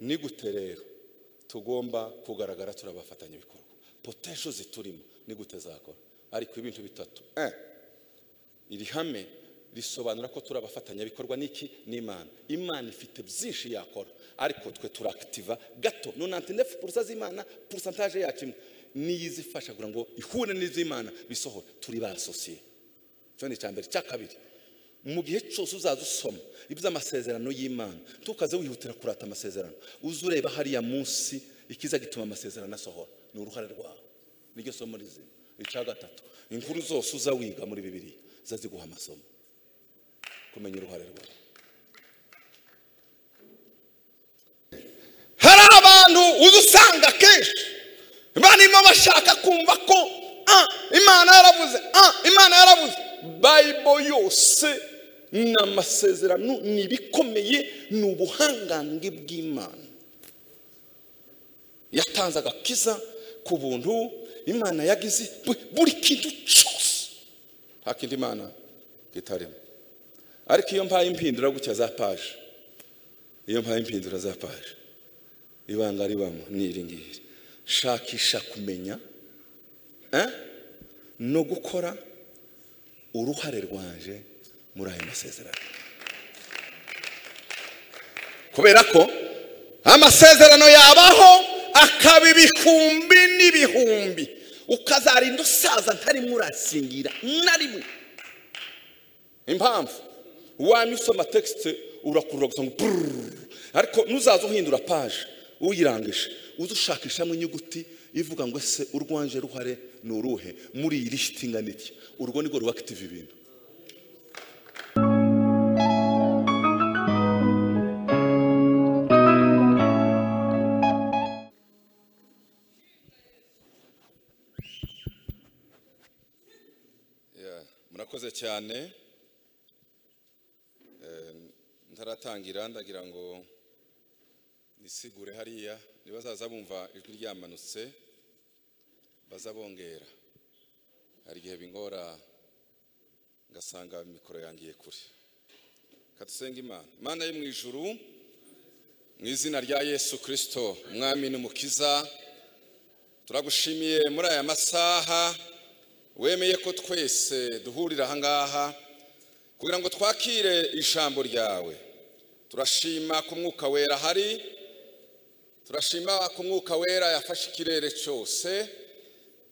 ni gute rero tugomba kugaragara turi abafatanyabikorwa potesho ziturimo ni gute zakora ariko ibintu bitatu Eh, iri hame risobanura ko turi abafatanyabikorwa n'iki n'imana imana ifite byinshi yakora ariko twe turakitiva gato nonante nefu purusa z'imana purusantaje yacu imwe niyo izifasha kugira ngo ihure n'iz'imana bisohora turi ba sosiye icyo ni icya mbere icya kabiri mu gihe cyose uzaza usoma iby'amasezerano y'imana ntukaze wihutira kurata amasezerano uze ureba hariya munsi ikiza gituma amasezerano asohora ni uruhare rwawe niryo somo rizima icya gatatu inkuru zose uza wiga muri bibiriya ziza ziguha amasomo kumenya uruhare rwawe hari abantu uza usanga kenshi barimo bashaka kumva ko ah, imana yaravuze ah, imana yaravuze bayibo yose ni amasezerano ni ibikomeye ni ubuhangange bw'imana yatanze agakiza ku buntu imana yagize bu- buri kintu cyose nta kindi imana kitarimo ariko iyo mbaye impindura gutya za paje iyo mbaye impindura za paje ibanga ribamo ni iri ngiri shakisha kumenya eh, no gukora uruhare rwaje muri ayo masezerano kubera ko amasezerano yabaho akaba ibihumbi n'ibihumbi ukazarinda usaza ntarimo urasingira na rimwe impamvu wamye usoma tekisite urakurura gusa ngo bururu ariko nuzaza uhindura paje uyirangije uze ushakishamo inyuguti ivuga ngo ese urwanje ruhare ni uruhe muri iyi lisiti ingana iki urwo ni rwo rubakitiva ibintu murakoze cyane Eh, ntaratangira ndagira ngo nisigure hariya nibazaza bumva ijwi ryamanutse baza bongera hari igihe bingora ngasanga mikoro yangiye kure kadusenge imana imana yo mu ijuru mu izina rya yesu kirisito umwami n'umukiza turagushimiye muri aya masaha wemeye ko twese duhurira ahangaha kugira ngo twakire ijambo ryawe turashima ku mwuka wera hari turashima ku mwuka wera yafashe ikirere cyose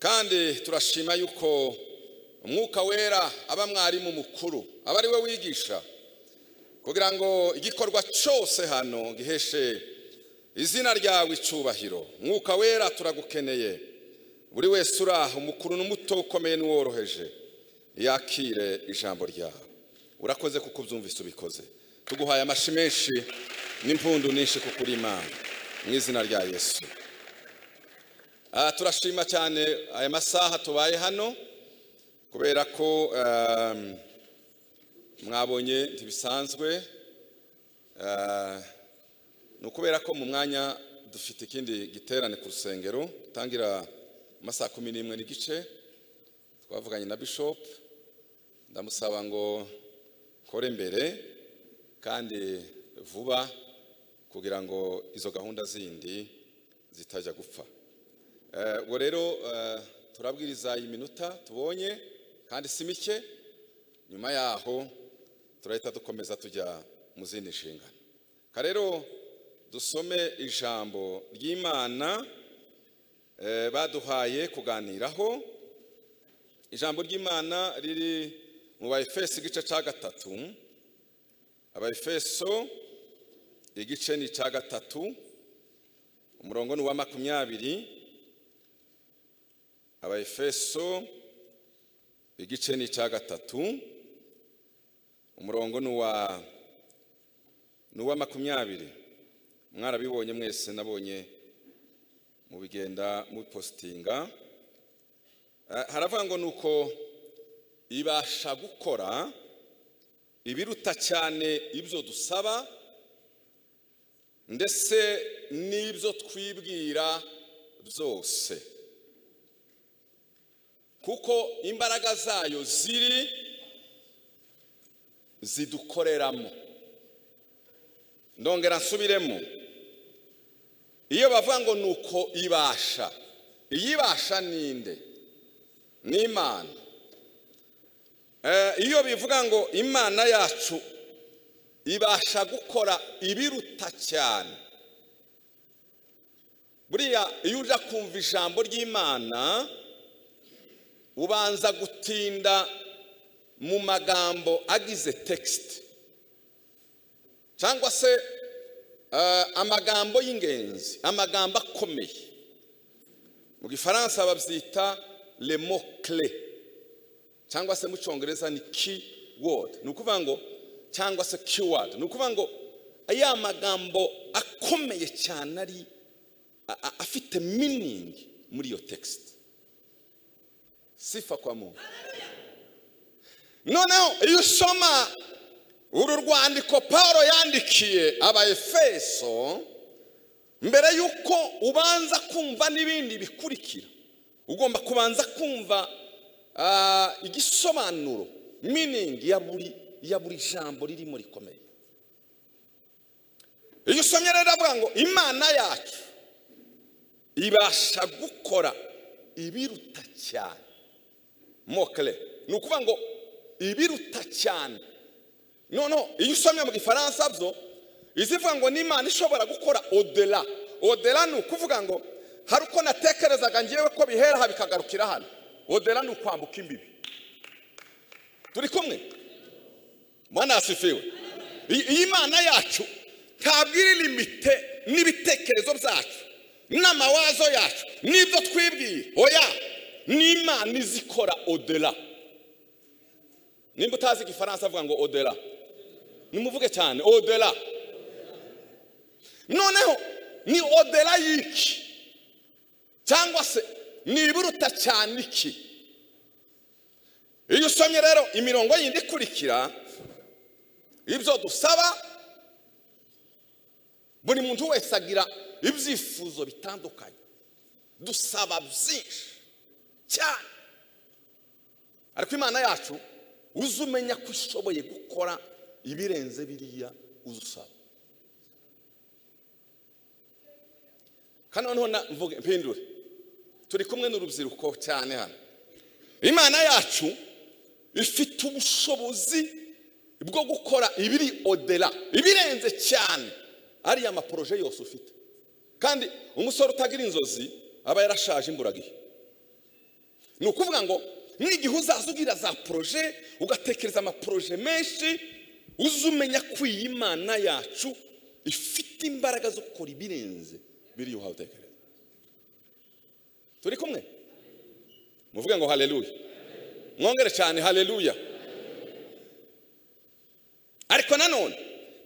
kandi turashima yuko umwuka wera aba mwarimu mukuru aba ari we wigisha kugira ngo igikorwa cyose hano giheshe izina ryawe icyubahiro mwuka wera turagukeneye buri wese uri aho umukuru n'umuto ukomeye n'uworoheje yakire ijambo ryawe urakoze kuko ubyumvise ubikoze tuguhaye amashi menshi n'impundu nyinshi kuko uri imana mu izina rya yesu Ah, turashima cyane aya masaha tubaye hano kubera ko ehm, mwabonye ntibisanzwe Ah, ni ukubera ko mu mwanya dufite ikindi giterane ku rusengero dutangira mu masaha kumi n'imwe n'igice twavuganye na bishop ndamusaba ngo kore mbere kandi vuba kugira ngo izo gahunda zindi zitajya gupfa Eh, ubwo rero eh, turabwiriza iyi minota tubonye kandi si mike nyuma yaho turahita dukomeza tujya mu zindi nshingano karero dusome ijambo ry'imana eh, baduhaye kuganiraho ijambo ry'imana riri mu bayefeso igice cya gatatu abayefeso igice ni icya gatatu umurongo ni uwa makumyabiri abayefeso igice ni icya gatatu umurongo ni uwa ni uwa makumyabiri mwarabibonye mwese nabonye mubigenda mubipositinga Eh, haravuga ngo ni uko ibasha gukora ibiruta cyane ibyo dusaba ndetse n'ibyo twibwira byose kuko imbaraga zayo ziri zidukoreramo ndongera nsubiremo iyo bavuga ngo ni uko ibasha iyibasha ninde ni imana Eh, iyo bivuga ngo imana yacu ibasha gukora ibiruta cyane buriya iyo uja kumva ijambo ry'imana ubanza gutinda mu magambo agize tekisite cyangwa se eh, amagambo y'ingenzi amagambo akomeye mu gifaransa babyita le mot clé cyangwa se mu cyongereza ni key word ni ukuvuga ngo cyangwa se keyword ni ukuvuga ngo ya magambo akomeye cyane ari a- a- afite meaning muri iyo text sifa kwa mungu noneho iyo usoma uru rwandiko paul yandikiye abaefeso mbere y'uko ubanza kumva n'ibindi bikurikira ugomba kubanza kumva ah, igisobanuro meaning ya buri ya buri jambo ririmo rikomeye iyo usomye rero avuga ngo imana yacu ibasha gukora ibiruta cyane mokere ni ukuvuga ngo ibiruta cyane noneho iyo usomye mu gifaransa byo izivuga ngo n'imana ishobora gukora odera odera ni ukuvuga ngo hari uko natekerezaga ngewe ko bihera aha bikagarukira hano odera ni ukwambuka imbibi turi kumwe mwana yasifiwe I- iyi mana yacu ntabwo iri limite n'ibitekerezo byacu n'amawazo yacu n'ibyo twibwira oya ni imana izi ikora odera nimba utazi igifaransa avuga ngo odera nimuvuge cyane odera noneho ni odera y'iki cyangwa se ni ibiruta cyane iki iyo usomye rero imirongo yindi ikurikira ibyo dusaba buri muntu wese agira ibyifuzo bitandukanye dusaba byinshi cyane ariko imana yacu uzi umenya ko ishoboye gukora ibirenze biriya uzi usaba kandi noneho na- mvuge mpindure turi kumwe n'urubyiruko cyane hano imana yacu ifite ubushobozi bwo gukora ibiri odera ibirenze cyane ariya maporoje yose ufite kandi umusore utagira inzozi aba yarashaje imburagihe ni ukuvuga ngo n'igihe uzaza ugira za poroje ugatekereza amaporoje menshi uze umenya ko iyi mana yacu ifite imbaraga zo gukora ibirenze biriya uhawe utekereza turi kumwe muvuge ngo haleluya mwongere cyane haleluya ariko nanone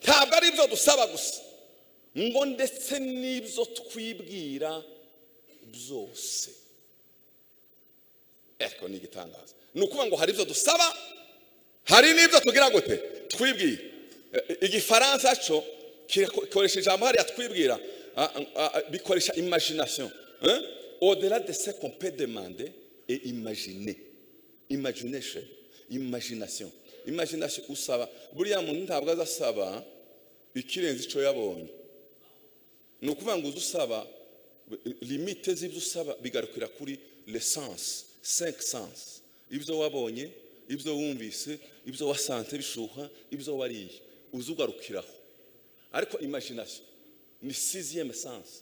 ntabwo ari ibyo dusaba gusa ngo ndetse n'ibyo twibwira byose ariko ni igitangaza ni ukuvuga ngo hari ibyo dusaba hari n'ibyo tugira gute twibwira Eh, igifaransa cyo gikoresha ijambo hariya twibwira ah, ah, ah, bikoresha imagination hein? au-delà de ce qu'on peut demander et imaginer imagination imagination imagination usaba buriya muntu ntabwo azasaba ikirenze icyo yabonye ni ukuvuga ngo uze usaba limite z'ibyo usaba bigarukira kuri lesansi senke sansi ibyo wabonye ibyo wumvise ibyo wasanze bishuha ibyo wariye uze ugarukiraho ariko imagination ni siziyeme sansi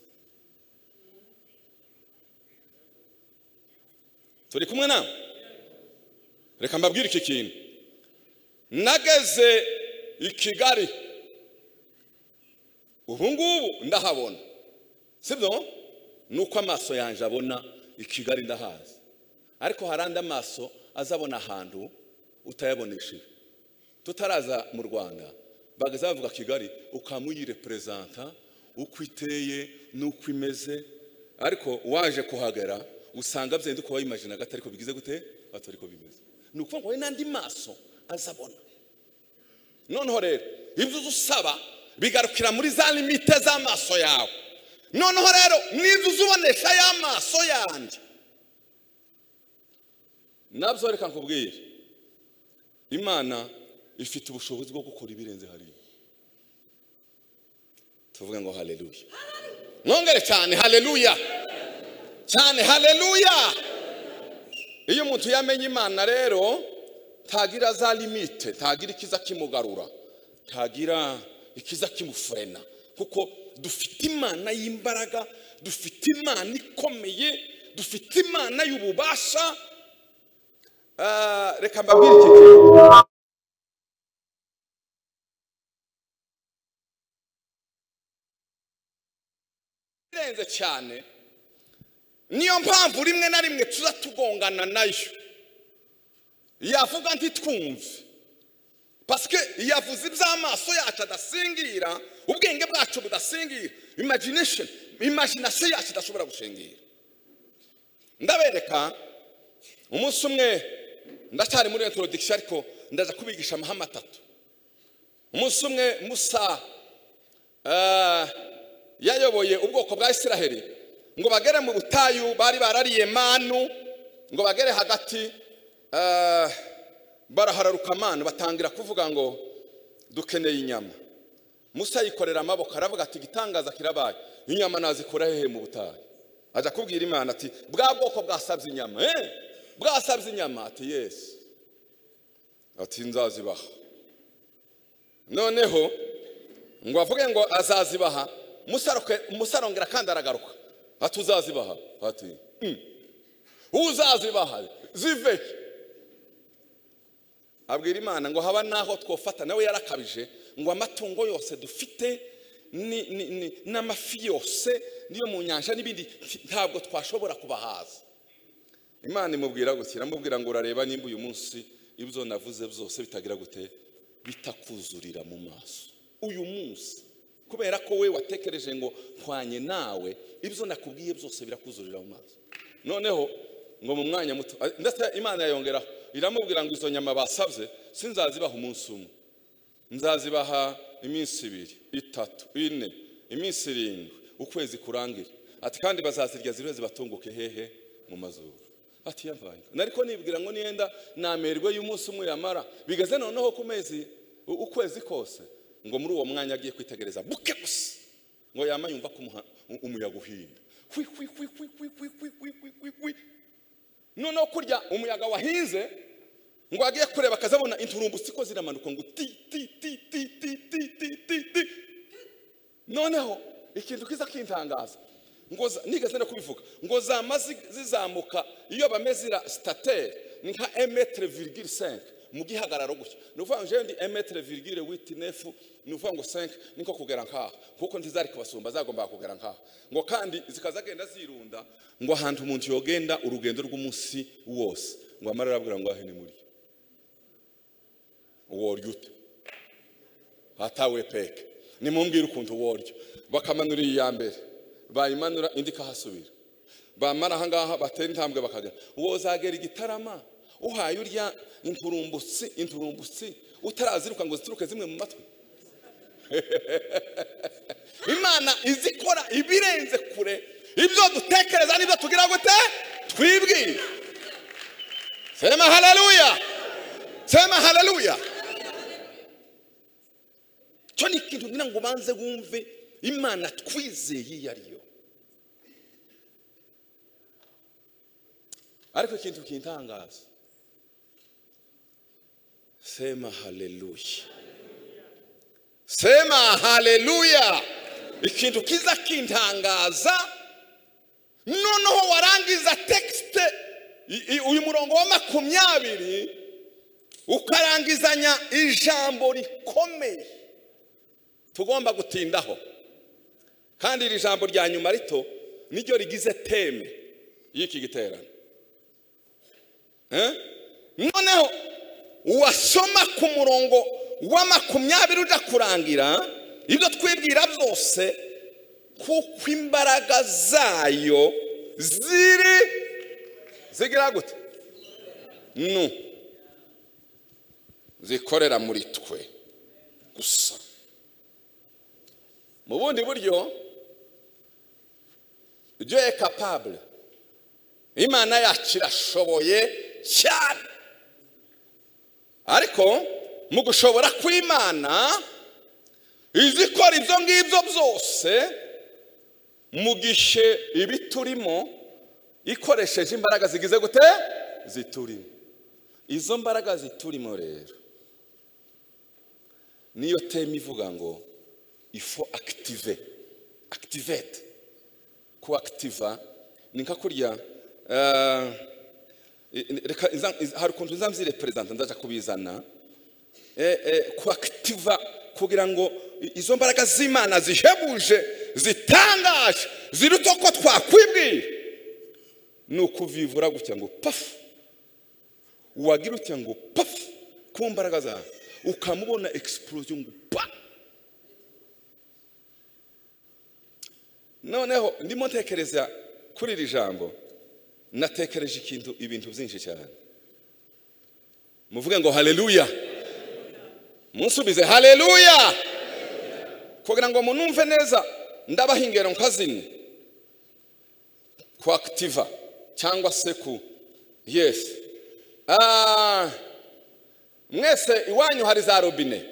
turi kumwe nawe reka mbabwire iki kintu nageze i kigali ubu ngubu ndahabona sibyo ni uko amaso yanjye abona i kigali ndahazi ariko hari andi amaso azabona ahantu utayabonesheje tutaraza mu rwanda bageze bavuga kigali ukaba uyireperezanta uko iteye n'uko imeze ariko waje kuhagera usanga byenda uko wayimajina gato ariko bigize gute atari ko bimeze ni ukuvuga ngo we n'andi maso azabona noneho rero ibyo uza usaba bigarukira muri za limite z'amaso yawe noneho rero n'ibyo uza ubonesha y'amaso yanjye nabyo reka nkubwire imana ifite ubushobozi bwo gukora ibirenze hariya tuvuge ngo haleluya mwongere cyane haleluya cyane haleluya iyo umuntu yamenye imana rero ntagira za limite ntagira ikiza kimugarura ntagira ikiza kimufurena kuko dufite imana y'imbaraga dufite imana ikomeye dufite imana y'ububasha Ah, reka mbabwire iki kintu irenze cyane niyo mpamvu rimwe na rimwe tuza tugongana nayo yavuga ntitwumve pasike yavuze iby'amaso yacu adasingira ubwenge bwacu budasingira imagination imagination yacu idashobora gushingira ndabereka umunsi umwe ndacyari muri introduction ariko ndaza kubigisha amahame atatu umunsi umwe musa eh, yayoboye ubwoko bwa isiraheli ngo bagere mu butayu bari barariye manu ngo bagere hagati eh, barahararuka manu batangira kuvuga ngo dukeneye inyama musa yikorera amaboko aravuga ati igitangaza kirabaye inyama nazikura hehe mu butayu ajya kubwira imana ati bwa bwoko bwasabye inyama eh? bwasabye inyama ati yesi ati nzazibaha noneho ngo avuge ngo azazibaha musaroke- musarongera kandi aragaruka ati uzazibaha ati "Mm." uzazibaha zive abwira imana ngo haba n'aho twofata nawe yarakabije ngo amatungo yose dufite ni- ni- ni- n'amafi yose niyo mu nyanja n'ibindi ntabwo twashobora kubahaza imana imubwira gutya iramubwira ngo urareba nimba uyu munsi ibyo navuze byose bitagira gute bitakuzurira mu maso uyu munsi kubera ko we watekereje ngo mpwanye nawe ibyo nakubwiye byose birakuzurira mu maso noneho ngo mu mwanya muto a- ndetse imana yayongeraho iramubwira ngo izo nyama basabye sinzazibaha umunsi umwe nzazibaha iminsi ibiri itatu ine iminsi irindwi ukwezi kurangire ati kandi bazazirya ziriwe zibatunguke hehe mu mazuru ati yavanye nariko nibwira ngo niyenda namerwe y'umunsi umwe yamara bigeze noneho ku mezi u- ukwezi kose ngo muri uwo mwanya agiye kwitegereza buke gusa ngo yama yumva ko umuha- u- umuyaga uhinda hwi hwi hwi hwi hwi hwi hwi hwi hwi hwi hwi noneho kurya umuyaga wahinze ngo agiye kureba akazabona inturumbutsi ko ziramanuka ngo ti ti ti ti ti ti ti ti ti noneho ikintu kiza kintangaza ngo za- nigeze no kubivuga ngo zama zi- zizamuka iyo bameze ira statere ni nka emetre virgule 5 mu gihagararo gutya ni ukuvuga ngo jewe ndi emetre virgule witi nefu ni ukuvuga ngo 5 niko kugera nk'aha kuko ntizari kubasumba zagombaga kugera nk'aha ngo kandi zikazagenda zirunda ngo ahantu umuntu yogenda urugendo rw'umunsi wose ngo amara arabwira ngo ahe ni muri worya ute hatawe peke nimumbwire ukuntu worya bakamanura iyi ya mbere bayimanura indi ikahasubira bamara ahangaha batera intambwe bakagera wozagera igitarama uhaye urya inturumbutsi inturumbutsi utaraziruka ngo zituruke zimwe mu matwi imana izi ikora ibirenze kure ibyo dutekereza n'ibyo tugira gute twibwire sema haleluya sema haleluya cyo ni ikintu ngira ngo ubanze wumve imana twizeye iyo ari yo ariko ikintu kintangaza sema haleluya sema haleluya ikintu kiza kintangaza noneho warangiza tekisite i- i- uyu murongo wa makumyabiri ukarangizanya ijambo rikomeye tugomba gutindaho kandi iri jambo rya nyuma rito niryo rigize teme y'iki giterane Eh? noneho wasoma ku murongo wa makumyabiri ujya kurangira ibyo twibwira byose kuko imbaraga zayo ziri zigira gute nu zikorera muri twe gusa mu bundi buryo ibyo ye kapabure imana yacu irashoboye cyane ariko mu gushobora kw'imana izi ikora ibyo ngibyo byose mu gihe ibiturimo ikoresheje imbaraga zigize gute ziturimo izo mbaraga ziturimo rero niyo teme ivuga ngo ifo akitive akitivete ku akitiva ni nka kurya reka hari ukuntu nzamzire perezida ndaza kubizana ku akitiva kugira ngo izo mbaraga z'imana zihebuje zitangaje ziruta uko twakwibwira ni ukuvivura gutya ngo pafu wagira utya ngo pafu ku mbaraga zawe ukamubona egisiporoziyo ngo pa noneho ndimo ntekereza kuri iri jambo natekereje ikintu ibintu byinshi cyane muvuge ngo hareruya munsubize hareruya kugira ngo munumve neza ndabaha ingero nka zimwe ku akitiva cyangwa se ku yesi mwese iwanyu hari za robine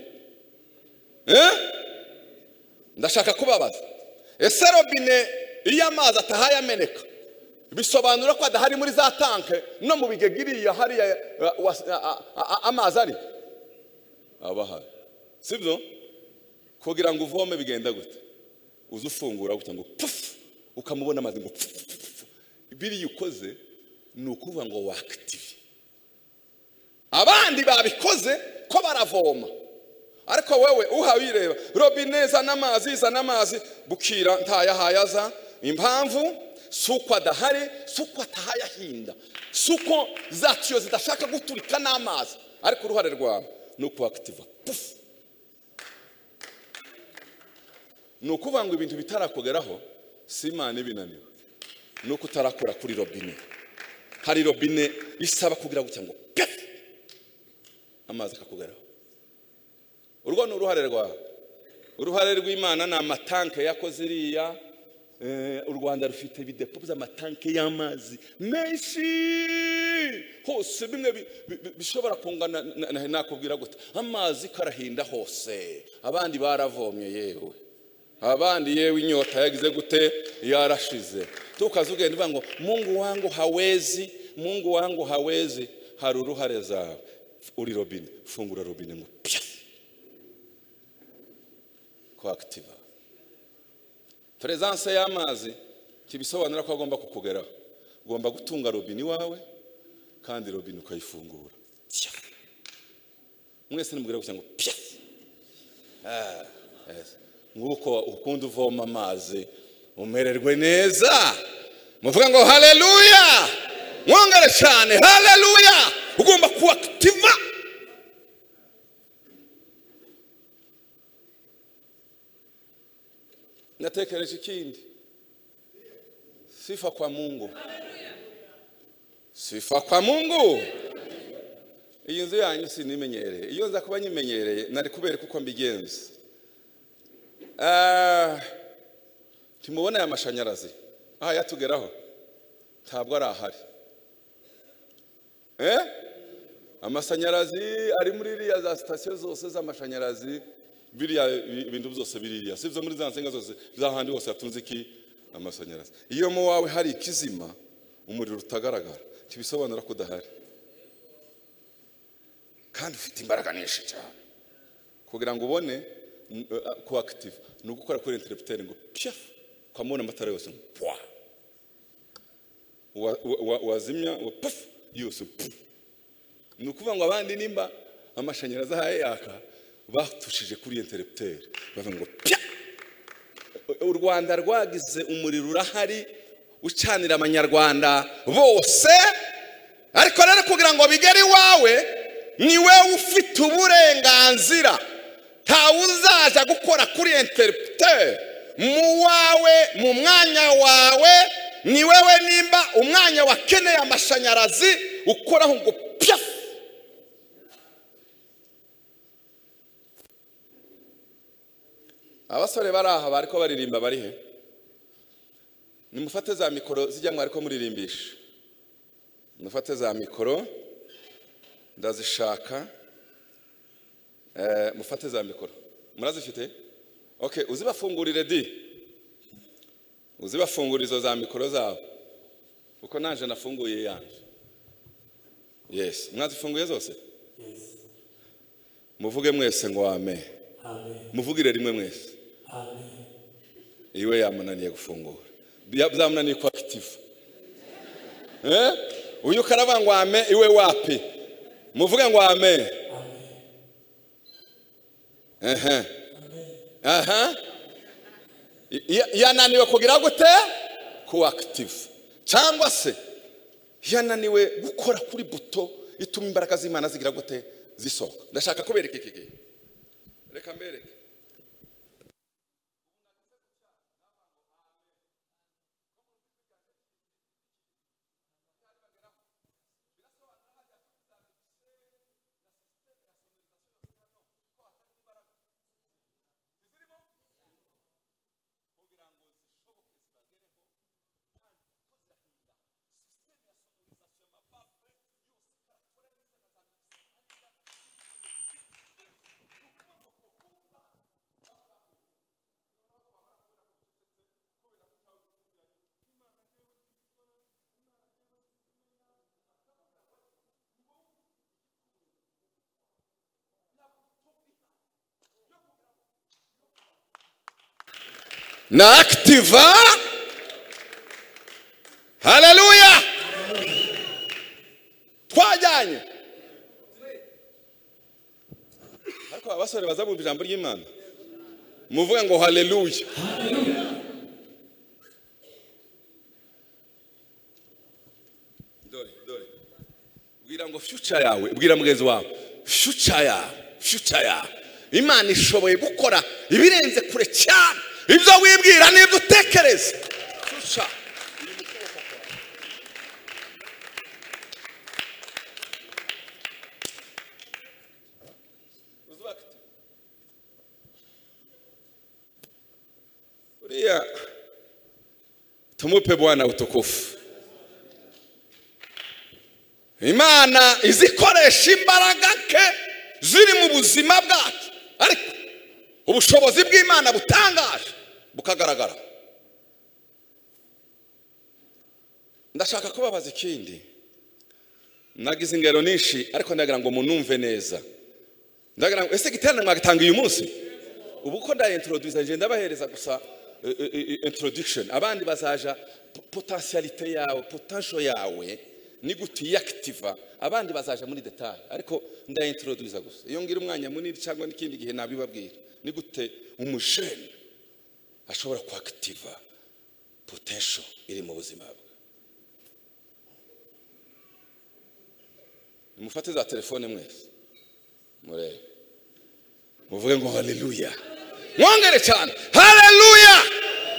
ndashaka kubabaza ese robine iyo amazi atahaye ameneka bisobanura ko adahari muri za tanke no mu bigegiriya hariya amazi ari aba ahari si byo kugira ngo uvome bigenda gute uze ufungura gutya ngo pufu ukamubona amazi ngo pufu biriya ukoze ni ukuvuga ngo wakitive abandi babikoze ko baravoma ariko wowe uhabireba robine zana amazi zana amazi bukira ntayahaye aza impamvu si uko adahari si uko atahaye ahinda si uko za tiyo zidashaka guturika n'amazi ariko uruhare rwawe ni ukubakitiva pufu ni ukuvuga ngo ibintu bitarakugeraho si imana ibinaniwe ni uko utarakora kuri robine hari robine isaba kugira gutya ngo pefu amazi akakugeraho urwo ni uruhare rwawe uruhare rw'imana ni amatanke yakoze iriya u rwanda rufite ibidepo by'amatanke y'amazi menshi hose bimwe bishobora kungana nakubwira gute amazi karahinda hose abandi baravomye yewe abandi yewe inyota yagize gute yarashize tukaze ugenda uvuga ngo mungu wangu hawezi mungu wangu hawezi hari uruhare zawe uri robine fungura robine ngo pya ko akitiva perezanse y'amazi ntibisobanura ko agomba kukugeraho ugomba gutunga robine iwawe kandi robine ukayifungura mwese nimubwira gusa ngo pya nk'uko ukunda uvoma amazi umererwe neza muvuga ngo hareruya mwongere cyane hareruya ugomba kuba akitiva natekereje ikindi sifa kwa mungu sifa kwa mungu iyi nzu yanyu sinimenyereye iyo nza kuba nyimenyereye nari kubera kuko mbigenza ntimubona aya mashanyarazi aha yatugeraho ntabwo ari ahari amashanyarazi ari muri iriya za sitasiyo zose z'amashanyarazi biriya bintu byose biriya si ibyo muri za nsinga zose z'ahandi hose hatunze iki amashanyarazi iyo mu wawe hari ikizima umuriro utagaragara ntibisobanura ko udahari kandi ufite imbaraga nyinshi cyane kugira ngo ubone ko akitiva ni ugukora kuri enterebuteri ngo pya ukamubona amatara yose ngo pwa wazimya ngo pafu yose ni ukuvuga ngo abandi nimba amashanyarazi ahaye yaka batushije kuri enterebuteri bavuga ngo pya u rwanda rwagize umuriro urahari ucanira abanyarwanda bose ariko rero kugira ngo bigere iwawe ni wowe ufite uburenganzira ntawe uzaza gukora kuri enterebuteri mu wawe mu mwanya wawe ni wewe nimba umwanya wakeneye amashanyarazi ukoraho ngo pya abasore bari aha bariko baririmba bari he nimufate za mikoro zijya mwariko muririmbisha mufate za mikoro ndazishaka mufate za mikoro murazifite okay uzibafungurire di uzibafungura izo za mikoro zabo kuko naje nafunguye yanjye yesi mwazifunguye zose Yes. muvuge mwese ngo wame Amen. muvugire rimwe mwese Amen. iwe yamunaniye gufungura Ya- byamunaniye kuba akitivu Eh? uyu ukaraba ngo wame iwe wapi muvuge ngo wame aha aha Ya- yananiwe kugira gute kuba akitivu cyangwa se yananiwe gukora kuri buto ituma imbaraga z'imana zigira gute zisohoka ndashaka kubereka iki gihe reka mbereke na akitiva haleluya twajyanye ariko aba basore baza bumva ijambo ry'imana muvuga ngo haleluya dore dore bwira ngo fyuca yawe bwira mugenzi wawe fyuca yawe fyuca yawe imana ishoboye gukora ibirenze kure cyane ibyo wibwira n'ibyo utekereza fyuca uriya tumupe bwana utukufu imana izikoresha imbaraga nke ziri mu buzima bwacu ariko ubushobozi bw'imana butangaje bukagaragara ndashaka kubabaza ikindi nagize ingero nyinshi ariko ndagira ngo munumve neza ndagira ngo ese igiterane mwagitanga uyu munsi ubu ko ndayintoroduza ngenda bahereza gusa eh, eh, eh, introduction abandi bazaja po- potentialite yawe potasho yawe ni gute iyakitiva abandi bazaja muri detaye ariko ndayintoroduza gusa iyo ngira umwanya munini cyangwa n'ikindi gihe nabibabwira ni gute umujene ashobora kwakitiva potential iri mu buzima bwe mufate za telefone mwese murebe muvuge ngo haleluya mwongere cyane haleluya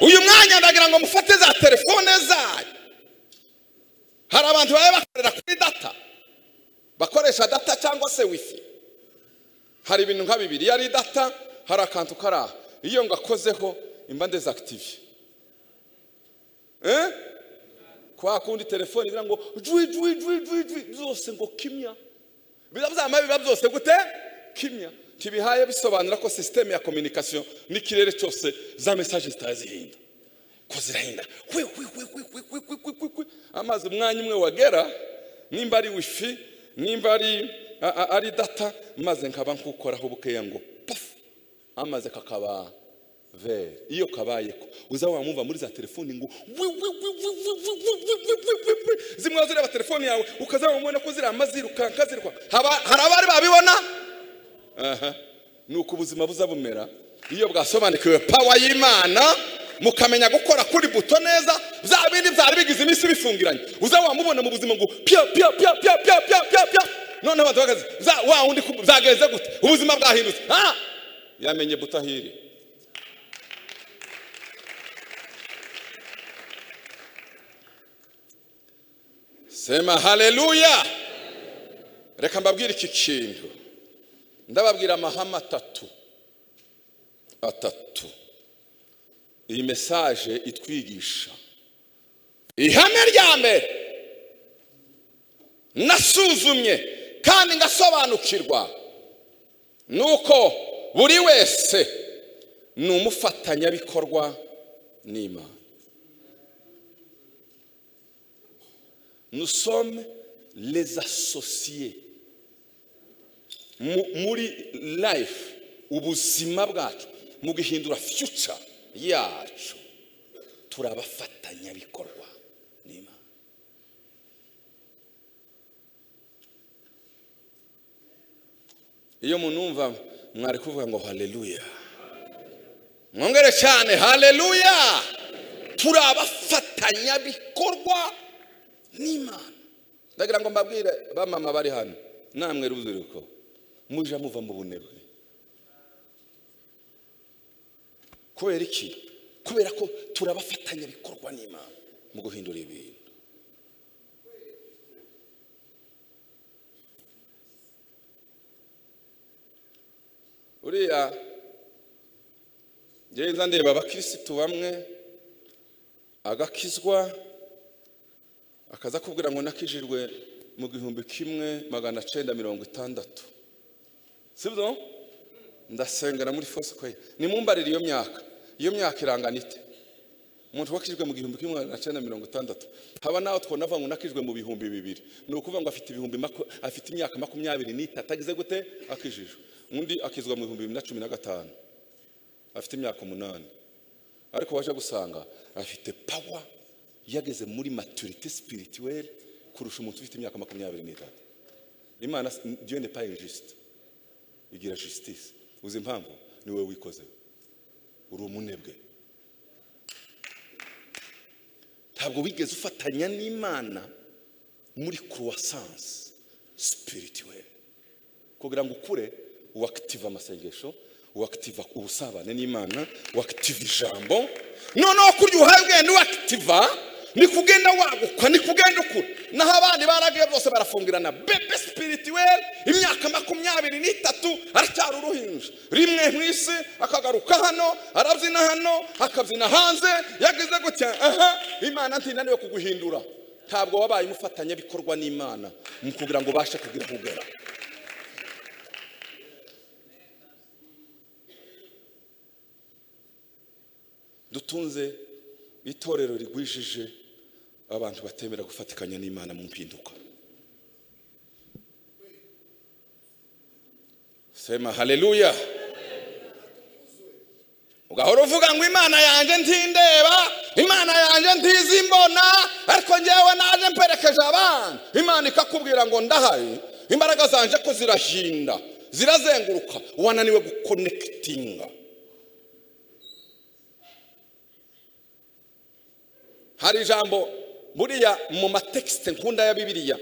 uyu mwanya ndagira ngo mufate za telefone zanyu hari abantu baba bakorera kuri data bakoresha data cyangwa se wifi hari ibintu nka bibiri iyo ari data hari akantu kari aha iyo ngakozeho imba ndezakitive eh? kwa kundi telefone igira ngo jwi jwi jwi jwi jwi byose ngo kimya bizaba biba byose gute kimya ntibihaye bisobanura ko sisiteme ya kominikasiyo n'ikirere cyose za mesaje zitazihinda ko zirahinda Kwi, kwi, kwi, kwi, kwi, kwi, kwi, kwi, kwi, kwi. amazi umwanya umwe wagera nimba ari wifi nimba ari a- a- ari data maze nkaba nkukoraho bukeya ngo pafu amaze kakaba vere iyo kabayeko uza wamwumva muri za telefoni ngo wi, wi, wi, wi, wi, wi, wi, wi, wi, wi, wi, wi. zimwe wazireba telefoni yawe ukaza wamubona ko zirama zirukanka zirukanka Haba- hari abari babibona aha nuko ubuzima buza bumera iyo bwasobanukiwe pawa y'imana mukamenya gukora kuri buto neza bya bindi byari bigize iminsi bifungiranye uza wamubona mu buzima ngo pya pya pya pya pya pya pya pya noneho abantu bagaze za wa wundi ku- byagenze gute ubuzima bwahindutse ha yamenye buto aho iri sema haleluya reka mbabwire iki kintu ndababwira amahame atatu atatu iyi mesaje itwigisha ihame rya mbere nasuzumye kandi ngasobanukirwa ni uko buri wese ni umufatanyabikorwa n'imana nous sommes les associés Mu- muri life ubuzima bwacu mu guhindura future yacu turi abafatanyabikorwa n'imana iyo munumva mwari kuvuga ngo haleluya mwongere cyane haleluya turi abafatanyabikorwa n'imana ndagira ngo mbabwire bamama bari hano namwe rubyiruko mujya muva mu bunebwe kubera iki kubera ko turi abafatanyabikorwa n'imana mu guhindura ibintu uriya ngenda ndeba abakirisitu bamwe agakizwa akaza kubwira ngo nakijijwe mu gihumbi kimwe magana cyenda mirongo itandatu sibyo ndasengera muri fosikweye nimumbarire iyo myaka iyo myaka irangana ite umuntu wakijijwe mu gihumbi kimwe magana cyenda mirongo itandatu haba nawe twonava ngo nakijijwe mu bihumbi bibiri ni ukuvuga ngo afite ibihumbi maku- afite imyaka makumyabiri n'itatu agize gute akijijwe undi akizwa mu bihumbi bibiri na cumi na gatanu afite imyaka umunani ariko waje gusanga afite pawa yageze muri maturite spirituelle kurusha umuntu ufite imyaka makumyabiri n'itatu imana diyo ne pas injuste igira justice uzi impamvu ni wowe wikoze uri umunebwe ntabwo wigeze ufatanya n'imana muri croissance spirituelle kugira ngo ukure wakitiva amasengesho wakitiva ubusabane n'imana wakitiva ijambo noneho kurya uhaye ubwenge wakitiva ni kugenda waguka ni kugenda ukura naho abandi baragiye bose barafungirana bebe spirituelle imyaka makumyabiri n'itatu aracyari uruhinja rimwe mu isi akagaruka hano arabyina hano akabyina hanze yagize gutya aha imana ntinaniwe kuguhindura ntabwo wabaye umufatanyabikorwa n'imana mu kugira ngo ubashe kugira kugera dutunze itorero rigwijije abantu batemera gufatikanya n'imana mu mpinduka sema haleluya ugahora uvuga ngo imana yanjye ntindeba imana yanjye ntizimbona ariko ngewe naje mperekeje abana imana ikakubwira ngo ndahari imbaraga zanje ko zirahinda zirazenguruka wananiwe gukonekitinga hari ijambo buriya mu matekisite nkunda ya bibiliya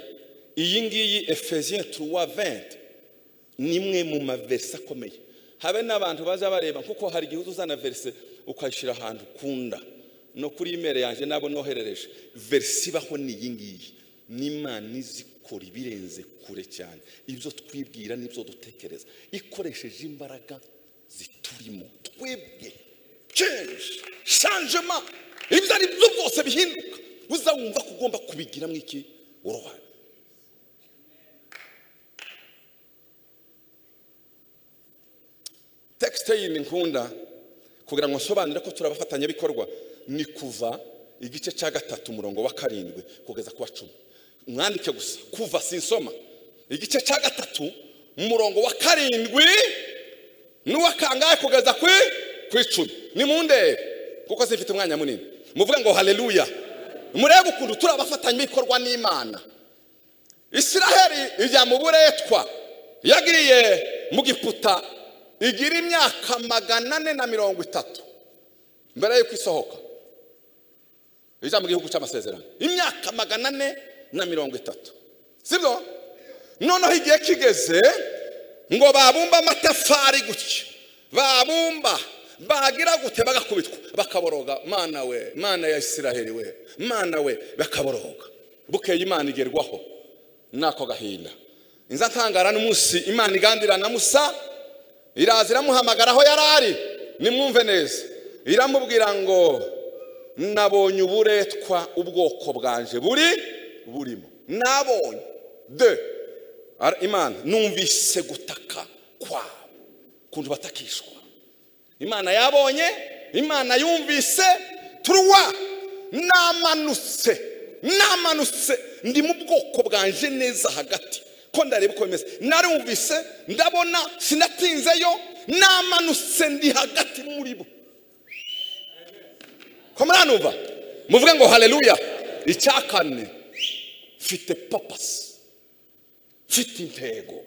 iyi ngiyi efeziye turuwa venti ni imwe mu maverisi akomeye habe n'abantu baza bareba kuko hari igihe uza uzana verisi ukayishyira ahantu ukunda no kuri imeri yanjye nabo noherereje verisi ibaho ni iyi ngiyi n'imana izi ikora ibirenze kure cyane ibyo twibwira n'ibyo dutekereza ikoresheje imbaraga ziturimo twebwe kenshi shanjema ibyo ari byo byose bihinduka uzawumva ko ugomba kubigiramo iki uruhare tekisite yindi nkunda kugira ngo nsobanure ko turi abafatanyabikorwa ni kuva igice cya gatatu umurongo wa karindwi kugeza ku wa cumi mwandike gusa kuva sinsoma igice cya gatatu umurongo wa karindwi n'uwa kangahe kugeza ku ku icumi ni mu ndebe kuko zifite umwanya munini muvuga ngo haleluya murebe ukuntu turi abafatanyabikorwa n'imana isiraheli ijya mu buretwa yagiye mu giputa igira imyaka magana ane na mirongo itatu mbere y'uko isohoka ijya mu gihugu cy'amasezerano imyaka magana ane na mirongo itatu sibyo noneho igihe kigeze ngo babumba amatafari gutya babumba bagira gute bagakubitwa bakaboroga mana we mana ya isiraheli we mana we bakaboroga bukeye imana igerwaho n'ako gahinda inza ntangara n'umunsi imana igandira na musa iraza iramuhamagara aho yari ari nimwumve neza iramubwira ngo nabonye uburetwa ubwoko bwanje buri burimo nabonye de Ara- imana numvise gutaka kwabo ukuntu batakishwa imana yabonye imana yumvise turuwa namanutse namanutse ndi mu bwoko bwanjye neza hagati ko ndareba uko bimeze narumvise ndabona sinatinzeyo namanutse ndi hagati muri bo ko muranumva muvuge ngo haleluya icya kane mfite papasi mfite intego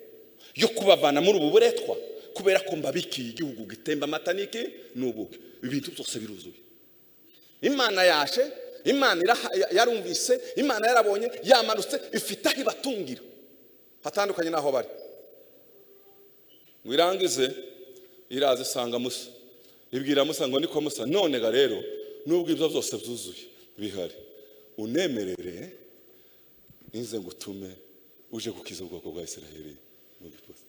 yo kubavana muri ubu buretwa kubera ko mbabikiye igihugu gitemba amata n'iki n'ubuki ibintu byose biruzuye imana yaje imana iraha- yarumvise imana yarabonye yamanutse ifite aho ibatungira hatandukanye n'aho bari ngo irangize iraza isanga musa ibwira musa ngo niko musa none ga rero nubwo ibyo byose byuzuye bihari unemerere nze ngutume uje gukiza ubwoko bwa isiraheli mu gipusi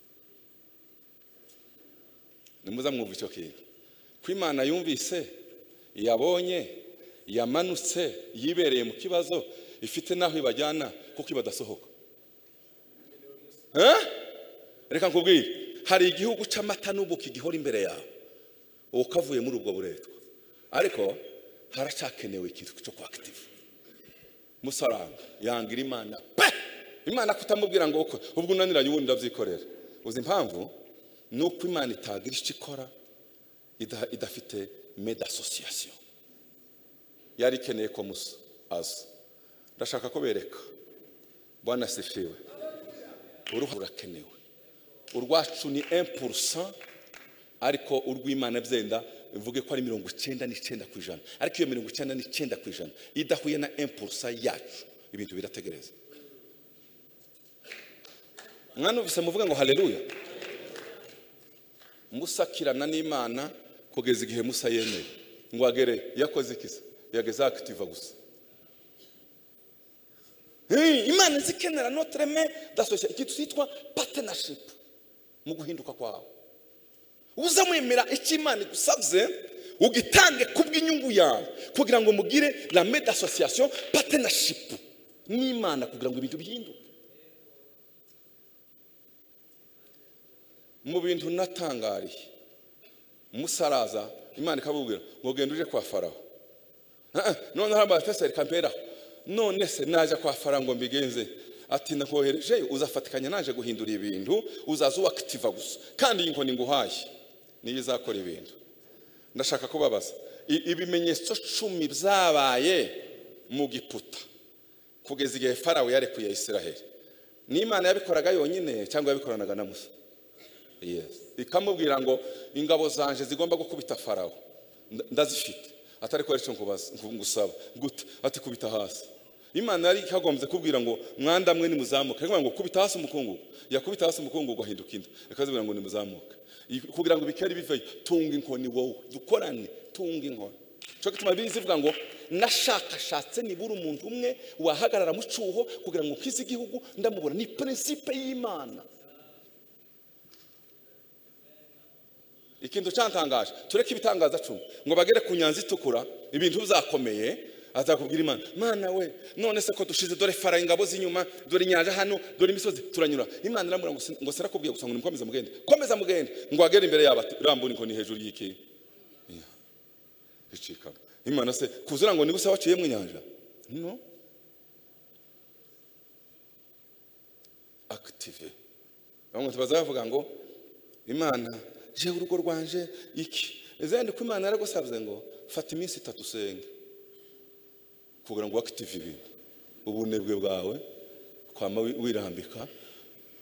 nimuza mwumva icyo kintu ko imana yumvise yabonye yamanutse yibereye mu kibazo ifite n'aho ibajyana kuko ibadasohoka Eh? reka nkubwire hari igihugu cy'amata n'ubuki gihora imbere yawe ubu kavuye muri ubwo buretwa ariko haracyakenewe ikintu cyo kwakitiva musaranga yangira imana pe imana kutamubwira ngo uko ubwo unaniranye ubundi ndabyikorera uzi impamvu ni uko imana itagira icyo ikora ida- idafite mede asosiyasiyo yari ikeneye ko musa aza ndashaka ko bereka bwana sifiwe uruhare rurakenewe urwacu ni 1% ariko urw'imana byenda mvuge ko ari mirongo icyenda n'icyenda ku ijana ariko iyo mirongo icyenda n'icyenda ku ijana idahuye na 1% yacu ibintu birategereza mwanumvise muvuga ngo haleluya musakirana n'imana kugeza igihe musa yemeye ngo agere yakoze ikisa yageze akitiva gusa Hey, imana zikenera notreme dasosiyete ikintu cyitwa partnership mu guhinduka kwawe uzamwemera icyo imana igusabye ugitange ku bw'inyungu yawe kugira ngo mugire la mede association partnership n'imana kugira ngo ibintu bihinduke mu bintu natangariye musaraza imana ikabubwira ngo genda uje kwa faraho Ah, ah, noneho abateseri kamperaho none se najya kwa faraho ngo mbigenze ati nakoherejeyo uzafatikanya naje guhindura ibintu uzaza uwakitiva gusa kandi iyi nkoni nguhaye niyo izakora ibintu ndashaka kubabaza I- ibimenyetso cumi byabaye mu giputa kugeza igihe farawo yarekuye isiraheli ni imana yabikoraga yonyine cyangwa yabikoranaga na musa Yes. ikamubwira ngo ingabo zanje zigomba gukubita farawo Nda- ndazifite atari ko aricyo nkubaza- nku- ngusaba gute ati kubita hasi imana yari ikagombye kubwira ngo mwanda mwe nimuzamuke ariko ngo kubita hasi umukungugu yakubita hasi umukungugu ahinduka inda ikazibwira ngo nimuzamuke I- kugira ngo bikere biveyo tunga inkoni wowe dukorane tunga inkoni cyo gituma bibiri zivuga ngo nashakashatse nibura umuntu umwe wahagarara mu cyuho kugira ngo nkize igihugu ndamubona ni prinsipe y'imana ikintu cyantangaje tureke ibitangaza cumi ngo bagere ku nyanza itukura ibintu bizakomeye azakubwira imana mana we none se ko dushize dore fara ingabo z'inyuma dore inyanja hano dore imisozi turanyura imana iramubwira ngo sin- ngo sirakubwiye gusa ngo nimukomeze mugende komeza mugende ngo agere imbere yabo ati, rambura inkoni hejuru y'iki icikamo imana se kuzura ngo niguse waciyemo inyanja no akitive bamwe tubaza bavuga ngo imana je urugo rwanje iki izandi ko imana yaragusabye ngo fata iminsi itatu usenge kugira ngo wakitive ibintu ubunebwe bwawe kwama wi- wirambika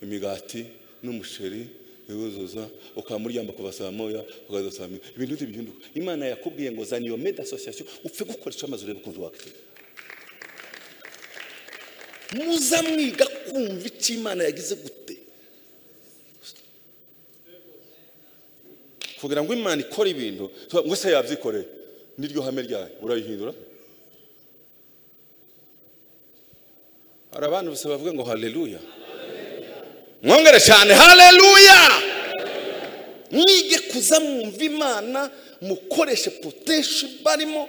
imigati n'umusheri iwuzuza ukaba uryamba kuva saa moya ukaza saa moya ibintu bindi bihinduka imana yakubwiye ngo zana iyo meda association upfe gukora icyo amaze urebe ukuntu wakitive muza mwiga kumva icyo imana yagize gute kugira ngo imana ikore ibintu tuba- ngo se yabyikoreye niryo hame ryayo urayihindura hari abantu gusa bavuga ngo haleluya mwongere cyane haleluya mwige kuza mwumva imana mukoreshe potential barimo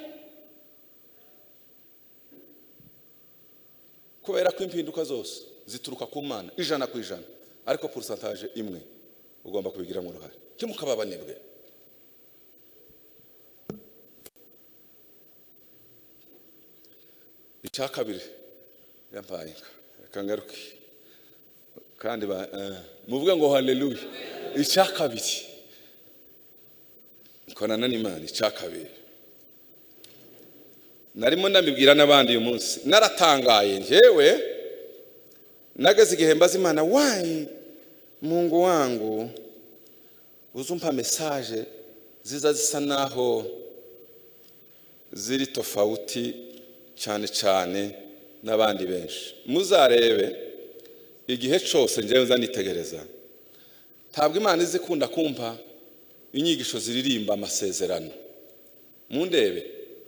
kubera ko impinduka zose zituruka ku mana ijana ku ijana ariko porosantaje imwe ugomba kubigiramo uruhare ntimukaba abanebwe icya kabiri yampaye inka reka ngaruke kandi ba- eh, muvuge ngo haleluya icya kabiri korana n'imana icya kabiri narimo ndabibwira n'abandi uyu munsi naratangaye njyewe nageze igihe mbaza imana wayi mungu wangu uzumpa mesaje ziza zisa naho ziri tofauti cyane cyane n'abandi benshi muzarebe igihe cyose njyewe nzanitegereza ntabwo imana izi ikunda kumva inyigisho ziririmba amasezerano mundebe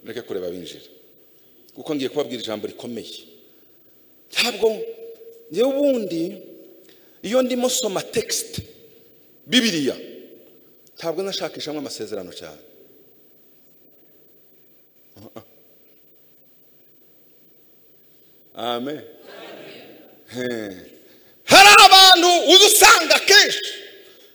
mureke kureba binjira kuko ngiye kubabwira ijambo rikomeye ntabwo njyewe ubundi iyo ndimo soma tekisite bibiriya ntabwo nashakishamo amasezerano cyane amen He. hari abantu uza usanga kenshi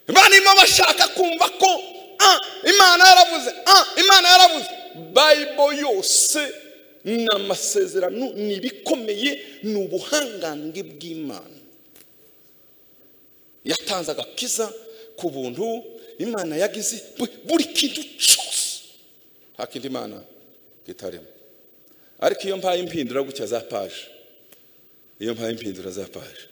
barimo bashaka kumva ko ah, imana yaravuze ah, imana yaravuze bayibo yose ni amasezerano ni ibikomeye ni ubuhangange bw'imana yatanze agakiza ku buntu imana yagize bu- buri kintu cyose nta kindi imana kitarimo ariko iyo mpaye impindura gutya za paje iyo mpaye impindura za paje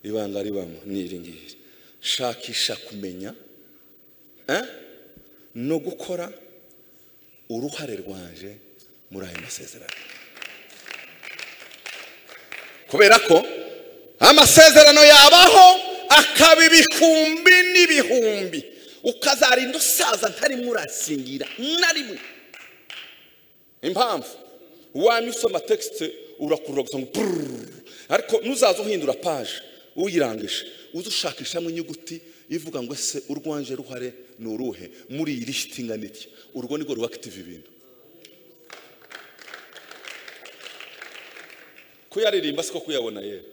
ibanga ribamo ni iri ngiri shakisha kumenya eh, no gukora uruhare rwanje muri ayo masezerano kubera ko amasezerano yabaho akaba ibihumbi n'ibihumbi ukazarinda usaza ntarimo urasingira na rimwe impamvu wanywa usoma tekisite urakurura gusa ngo purururu ariko nuzaza uhindura paje uyirangije uza ushakishamo inyuguti ivuga ngo ese urwanje ruhare ni uruhe muri iyi lisiti ingana iki urwo nirwo rubakitiva ibintu kuyaririmba siko kuyabona yewe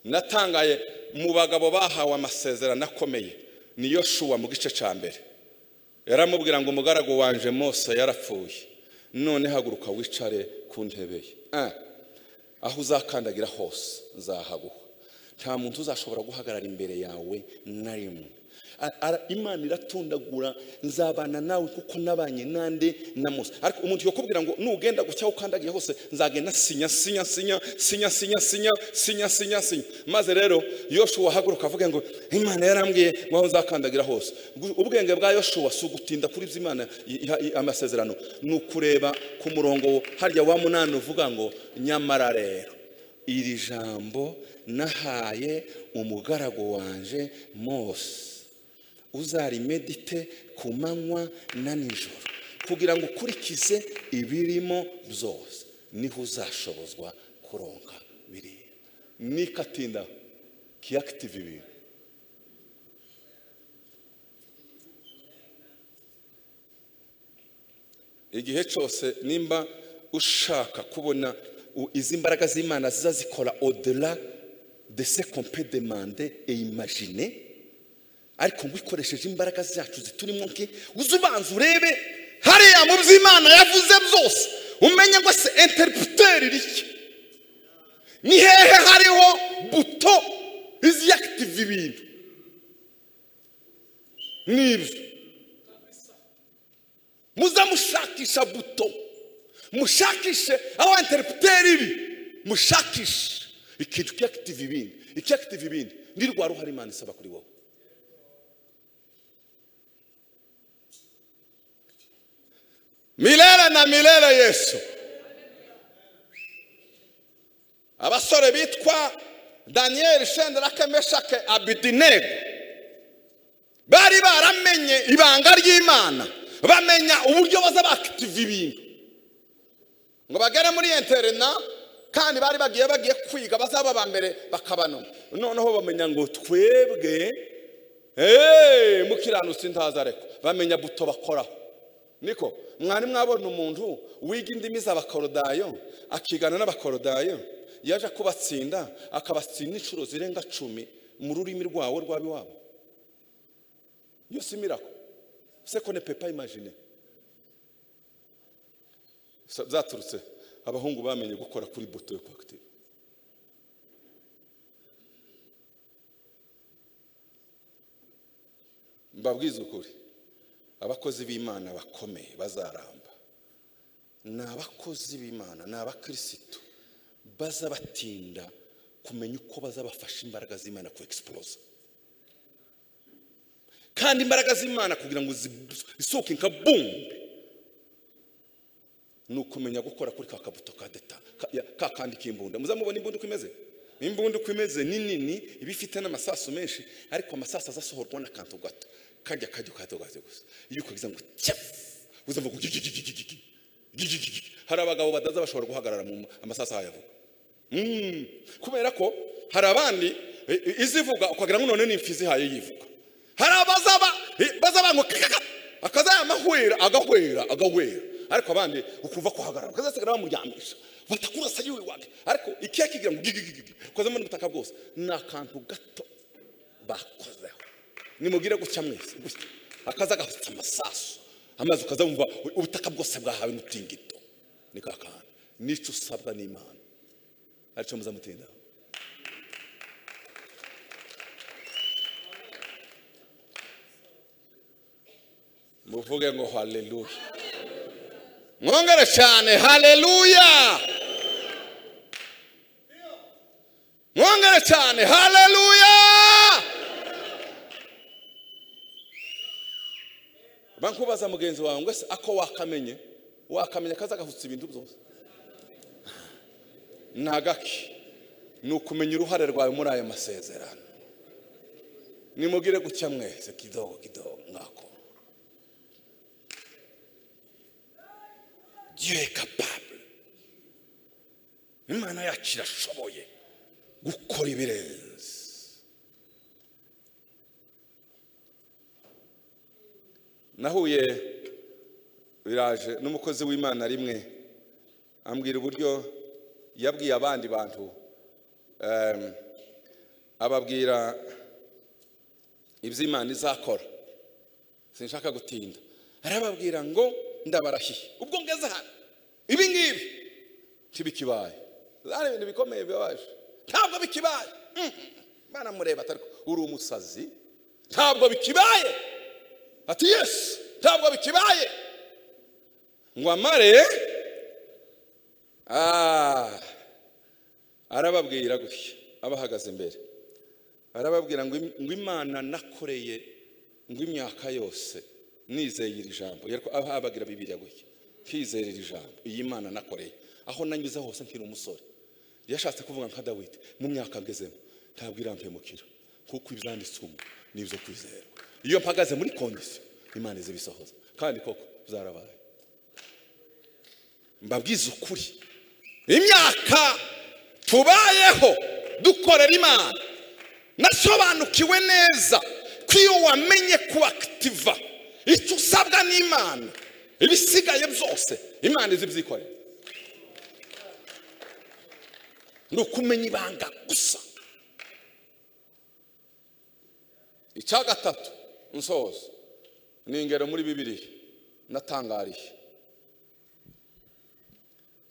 natangaye mu bagabo bahawe amasezerano akomeye ni yoshuwa mu gice cya mbere yaramubwira ngo umugaragu wanje mose yarapfuye none haguruka wicare ku ntebe ye Ah, aho uzakandagira hose nzahaguha nta muntu uzashobora guhagarara imbere yawe na rimwe A- ara- imana iratondagura nzabana nawe kuko nabanye nande na mose ariko umuntu yakubwira ngo nugenda gutya aho ukandagiye hose nzagenda sinya sinya sinya sinya sinya sinya sinya sinya sinya maze rero yoshuwa ahaguruka avuga ngo imana yarambwiye ngo aho nzakandagira hose Gu- ubwenge bwa yoshuwa si ugutinda kuri ibyo imana i- iha i- amasezerano ni ukureba ku murongo harya wa munani uvuga ngo nyamara rero iri jambo nahaye umugaragu wanje mose uzarimedite ku manywa na nijoro kugira ngo ukurikize ibirimo byose niho uzashobozwa kuronka biriya nikatinda kiyakitiva ibintu igihe cyose nimba ushaka kubona u- izi mbaraga z'imana ziza zikora odela de se kompe demande e imagine ariko ngo ikoresheje imbaraga zacu ziturimo nke uze ubanza urebe hariya mu byo imana yavuze byose umenye ngo se interiputeri rike ni hehe hariho buto iziyakitiva ibintu n'ibyo muze mushakisha buto mushakishe aho interiputeri ibi mushakishe ikintu kiyakitiva ibindi ikiyakitiva ibindi ni rwa ruhare imana isaba kuri wowe milere na milere yesu abasore bitwa daniyeli shenderake meshake abidinego bari baramenye ibanga ry'imana bamenya uburyo baza bakitiva ibintu ngo bagere muri interina kandi bari bagiye bagiye kwiga bazaba ba mbere bakaba no noneho bamenya ngo twebwe eee mukiranutse ntaza ariko bamenya buto bakoraho niko mwari mwabona umuntu wiga indimi z'abakorodayo akigana n'abakorodayo yaje kubatsinda akabatsinda inshuro zirenga cumi mu rurimi rwawe rw'abiwabo iyo si mirako se ko ne pepa imajine Sa- byaturutse abahungu bamenye gukora kuri buto yo kwakitira mbabwiza ukuri abakozi b'imana bakomeye bazaramba ni abakozi b'imana ni abakirisitu baza batinda kumenya uko bazabafasha imbaraga z'imana ku egisiporoza kandi imbaraga z'imana kugira ngo zisohoke nka bumbe ni ukumenya gukora kuri ka kabuto ka deta ka- ya- ka kandi k'imbunda muzamubona imbunda uko imeze imbunda uko imeze ni nini iba ifite n'amasasu menshi ariko amasasu azasohorwa n'akantu gato kajya kajya ukahita ugahita gusa iyo ukagize ngo tyafu uzamva ngo gigigigigigi gigigigigi. hari abagabo badaza bashobora guhagarara mu amasasu ahayavuga Mm. kubera ko hari abandi eh, eh, izivuga ukagira ngo none ni imfizi ihaye yivuga hari abazaba eh, bazaba ngo kakaka akazaya amahwera agahwera agahwera ariko abandi ukuva kuhagarara ukazasigara bamuryamisha batakurasa yiwe wake ariko ikiya kigira ngo gigigigigi ukozamo n'ubutaka bwose ni akantu gato bakozeho nimubwire gutya mwese gutya akaza agafite amasasu amazi ukazamva ubutaka bwose bwahawe n'utingito ni ka kantu nicyo usabwa n'imana aricyo muzamutindaho muvuge ngo haleluya mwongere cyane haleluya mwongere cyane haleluya bankubaza mugenzi wawe ngo ese ako wakamenye wakamenya kaza gahutse ibintu byose ni agaki ni ukumenya uruhare rwawe muri ayo masezerano nimubwire gutya mwese kidogo kidogo mwako dieu est capable imana yacu irashoboye gukora ibirenze nahuye biraje n'umukozi w'imana rimwe ambwira uburyo yabwiye abandi bantu em, ababwira ibyo imana izakora sinshaka gutinda arababwira ngo ndabarahiye ubwo ngeze hano ibi ngibi ntibikibaye hari ibintu bikomeye bibabaje ntabwo bikibaye baramureba atari ko, uri umusazi ntabwo bikibaye ati yesu ntabwo bikibaye ngo amare Ah, arababwira gutya abahagaze imbere arababwira ngo im- ngo imana nakoreye ngo imyaka yose nizeye iri jambo Yari ko- aha ababwira bibiriya gutya nkizera iri jambo iyi mana nakoreye aho nanyuze hose nkiri umusore yashatse kuvuga nka dawidi mu myaka ngezemo ntabwo irampemukira kuko ibyanditswe ubu ni ibyo kwizerwa iyo mpagaze muri kondisiyo imana izibisohoza kandi koko zarabaye mbabwiza ukuri imyaka tubayeho dukorera imana nasobanukiwe neza ko iyo wamenye kubakitiva icyo usabwa n'imana ibisigaye byose imana izi ibyikorera ni ukumenya ibanga gusa icya gatatu nsoza ni ingero muri bibiri natangariye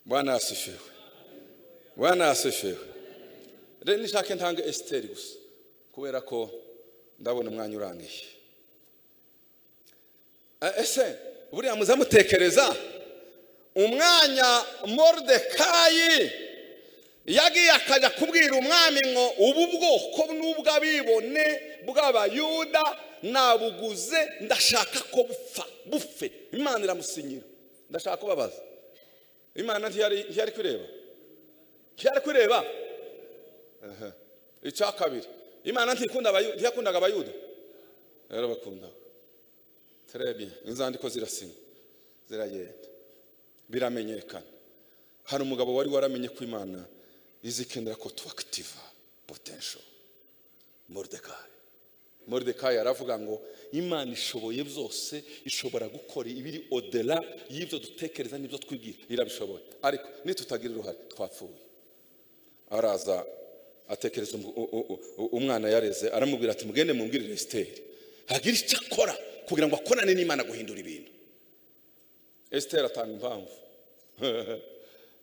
bwana asifiwe bwana asifiwe rero nishake ntange esiteri gusa kubera ko ndabona umwanya urangiye Eh, ese buriya muzamutekereza umwanya moridekayi yagiye akajya kubwira umwami ngo ubu bwoko n'ubw'abibone bw'abayuda nabuguze ndashaka ko bupfa bupfe imana iramusinyira ndashaka kubabaza imana ntiyari ntiyari kureba ntiyari kureba Aha. icya kabiri imana ntikunda abayu- ntiyakundaga abayuda yarabakundaga terebiye inzandiko zirasinywa ziragenda biramenyekana hari umugabo wari waramenye ko imana izikenera ko tubakitiva potential mordekayi moridekayi aravuga ngo imana ishoboye byose ishobora gukora ibiri odera y'ibyo dutekereza n'ibyo twibwira irabishoboye ariko nitutagira uruhare twapfuye araza atekereza umu- u- u- u- umwana yareze aramubwira ati mugende mumbwirire esiteri hagira icyo akora kugira ngo akorane n'imana guhindura ibintu esiteri atanga impamvu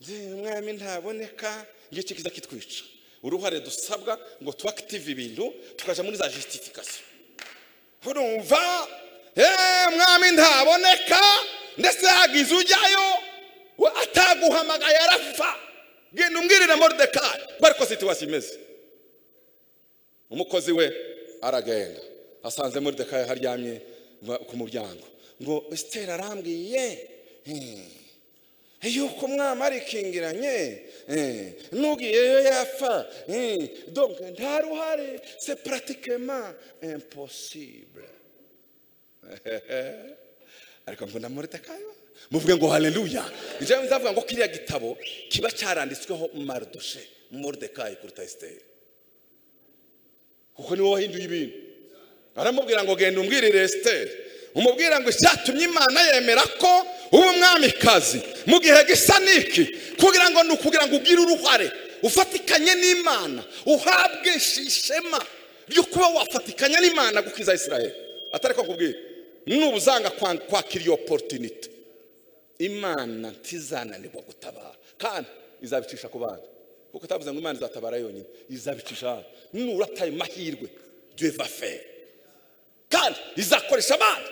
nze umwami ntaboneka iyo kiza kitwica uruhare dusabwa ngo tuwakitive ibintu tukaja muri za justification urumva "Eh, umwami ntaboneka ndetse yagize ujyayo we ataguhamagaye arapfa genda umbwirire moridekayi kuko ariko situwasiyo imeze umukozi we aragenda asanze moridekayi haryamye ba- ku muryango ngo esiteri arambwiye hmm, yuko umwami arikingiranye hmm, n'ugiyeyo yapfa hmm, donc nta ruhare se pratikema imposibule ariko mbona moridekayi we, muvuge ngo haleluya njyewe nzavuga ngo kiriya gitabo kiba cyaranditsweho maridoshe moridekayi kuruta esiteri kuko niwe wahinduye ibintu aramubwira ngo genda umbwirire esiteri umubwira ngo icyatumye imana yemera ko uba umwamikazi mu gihe gisa n'iki kugira ngo ni ukugira ngo ugire uruhare ufatikanye n'imana uhabwe ishema ryo kuba wafatikanya n'imana gukiza isirayeli atari ko nkubwira nuba uzanga kwa- kwakira iyo oporutinite imana ntizananirwa gutabara kandi izabicisha ku bandi kuko utavuze ngo imana izatabara yonyine izabicisha abandi nurataye mahirwe dieu va faire kandi izakoresha abandi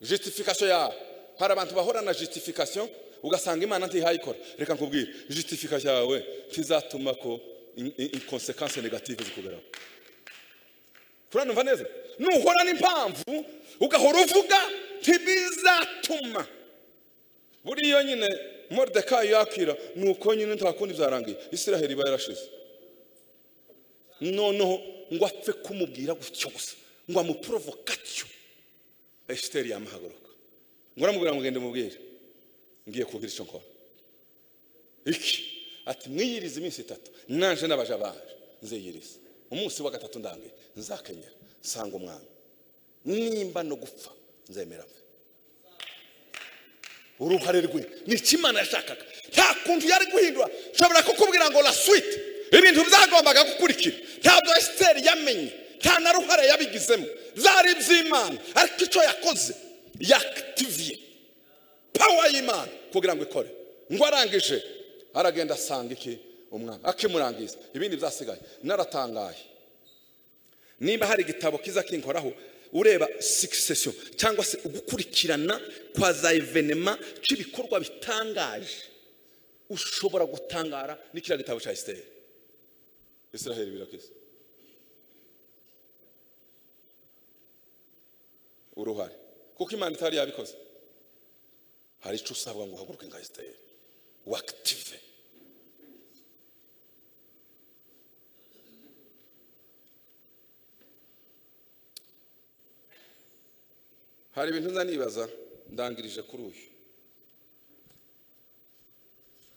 justification yawe hari abantu bahora na justification ugasanga imana ntihayikora reka nkubwire justification yawe ntizatuma ko in- in- inconsequence negative zikugeraho turanumva neza nuhora n'impamvu ugahora uvuga ntibizatuma buriya nyine moridekayi yakira ni uko nyine nta kundi byarangiye isiraheli iba yarashize noneho ngo apfe kumubwira gutyo gusa ngo amuporovokatyo esiteri yamuhaguruka ngo aramubwira ngo genda umubwire ngiye kugira icyo nkora iki ati mwiyirize iminsi itatu naje n'abaja baje nziyirize umunsi wa gatatu ndambiye nzakenyera nsanga umwami nimba no gupfa nzemera apfe uruhare rwe ni iki imana yashakaga nta kuntu yari guhindura nshobora kukubwira ngo la suite ibintu byagombaga gukurikira ntabwo esiteri yamenye nta na ruhare yabigizemo byari iby'imana ariko icyo yakoze yakitiviye pawa y'imana kugira ngo ikore ngo arangije aragenda asanga iki umwami akimurangiza ibindi byasigaye naratangaye nimba hari igitabo kiza kinkoraho ureba succession cyangwa se ugukurikirana kwa za evenema cy'ibikorwa bitangaje ushobora gutangara n'ikiriya gitabo cya esiteri israheli birakiza uruhare kuko imana itari yabikoze hari icyo usabwa ngo uhaguruke nka esiteri wakitive hari ibintu nzanibaza ndangirije kuri uyu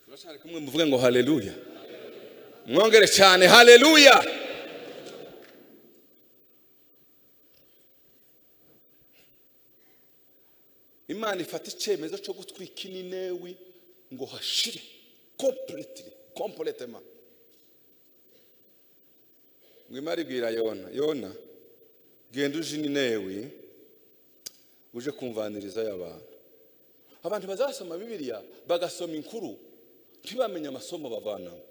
turashaka kumwe muvuge ngo haleluya mwongere cyane haleluya imana ifata icyemezo cyo gutwika ininewi ngo hashire completely completema ngo imana ibwira yona yona genda uje ininewi uje kumvaniriza y'abantu abantu bazasoma bibiliya bagasoma inkuru ntibamenye amasomo bavanamo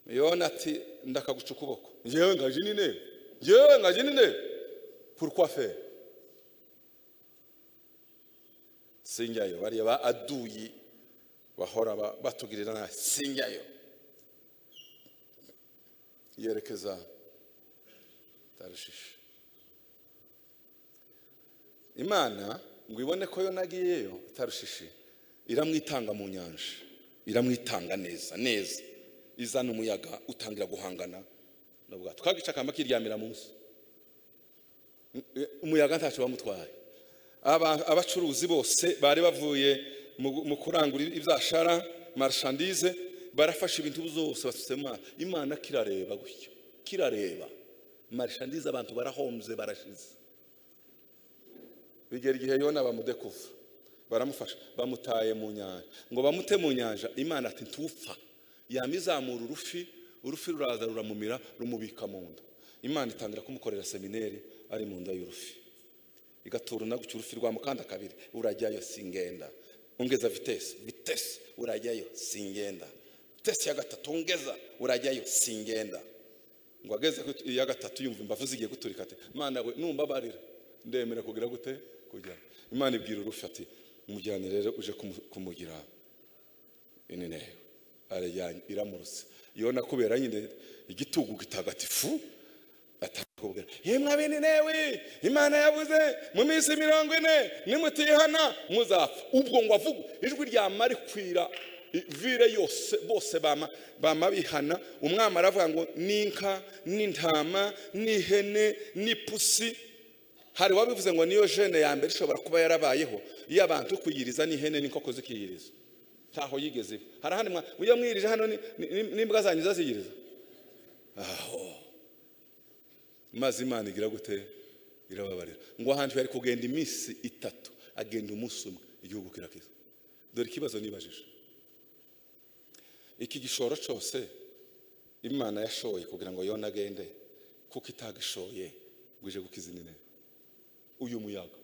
yona ati ndakaguca ukuboko ngewe ngaje nine ngewe ngaje nine pourquoi faire sinjyayo bariya ba aduyi bahora ba- batugirira nabi sinjyayo yerekeza tarushishi imana ngo ibone ko yo nagiyeyo tarushishi iramwitanga mu nyanja iramwitanga neza neza izana umuyaga utangira guhangana n'ubwato kagica akamba kiryamira munsi umuyaga ntacyo wamutwaye Aba- abacuruzi bose bari bavuye mu mu kurangura ibyashara marshandize barafashe ibintu byose basutse mu mazi imana kirareba gutyo kirareba marshandize abantu barahombye barashize bigera igihe yona bamudekuva baramufasha bamutaye mu nyanja ngo bamute mu nyanja imana ati ntupfa yamizamura urufi urufi ruraza ruramumira rumubika mu nda imana itangira kumukorera semineri ari mu nda y'urufi igatura na gutyo urufi rwa mukanda kabiri urajyayo singenda ongeza vitesi vitesi urajyayo singenda vitesi ya gatatu ongeza urajyayo singenda ngo ageze ku iya gatatu yumva imbavu zigiye guturika ati imana we numbabarira ndemera kugira gute kujya imana ibwira urufi ati mujyane rero uje kumu- kumugira inenewe arajyanye iramurutse yona kubera nyine igitugu gitagatifu atakubwira yemwe abininewe imana yavuze mu minsi mirongo ine nimutihana muzapfa ubwo ngo avuge ijwi ryama rikwira i- vire yose bose bama bama bihana umwami aravuga ngo n'inka n'intama n'ihene n'ipusi hari uwabivuze ngo niyo jene ya mbere ishobora kuba yarabayeho iyo abantu kuyiriza n'ihene n'inkoko zikiyiriza ntaho yigeze iba hari ahandi mwa iyo mwirije hano ni- ni- n'imbwa zanyu zaziyiriza aho maze imana igira gute irababarira ngo ahantu yari kugenda iminsi itatu agenda umunsi umwe igihugu kirakiza dore ikibazo nibajije iki gishoro cyose imana yashoye kugira ngo yone agende kuko itagishoye ngo ije gukiza ininebe uyu muyaga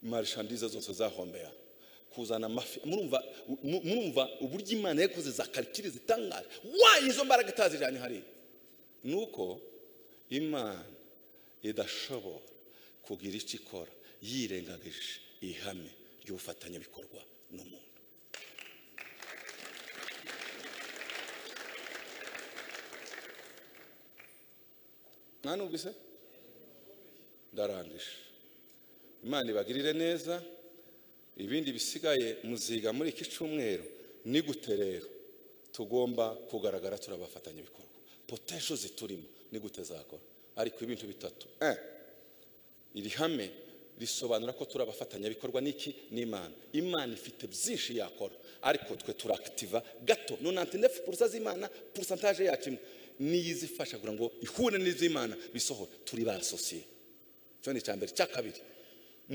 imarisha ndiza zose zahombera kuzana amafi murumva mu- murumva uburyo imana yakoze za karikire zitangaje wayi izo mbaraga itazijyanye hariya nuko imana idashobora kugira icyo ikora yirengagije ihame ry'ubufatanyabikorwa n'umuntu mwanumvise ndarangije imana ibagirire neza ibindi bisigaye muziga muri iki cyumweru ni gute rero tugomba kugaragara turi abafatanyabikorwa potesho ziturimo ni gute zakora ariko ibintu bitatu Eh, iri hame risobanura ko turi abafatanyabikorwa n'iki n'imana imana ifite byinshi yakora ariko twe turakitiva gato nonantinefu purusa z'imana purusantaje yacu imwe niyo izifasha kugira ngo ihure n'iz'imana bisohore turi ba sosiye icyo ni icya mbere icya kabiri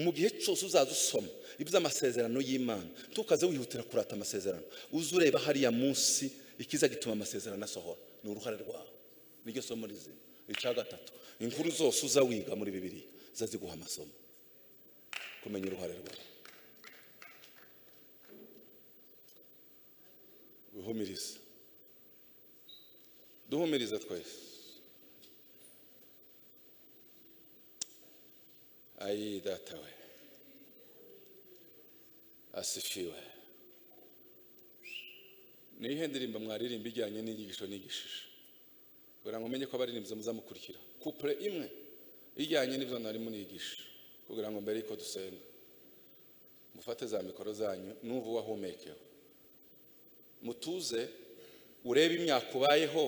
mu gihe cyose uzaza usoma iby'amasezerano y'imana tukaze wihutira kurata amasezerano uze ureba hariya munsi ikiza gituma amasezerano asohora ni uruhare rwawe niryo somo rizima icya gatatu inkuru zose uza wiga muri bibiliya zaziguha amasomo kumenya uruhare rwawe wihumirize duhumirize twese ayi data we asifiwe ni iyihe ndirimbo mwaririmba ijyanye n'inyigisho nigishije kugira ngo mumenye ko abaririmbyi muzamukurikira kupure imwe ijyanye n'ibyo narimo nigisha kugira ngo mbere yuko dusenga mufate za mikoro zanyu n'uva uwahumekewe mutuze urebe imyaka ubayeho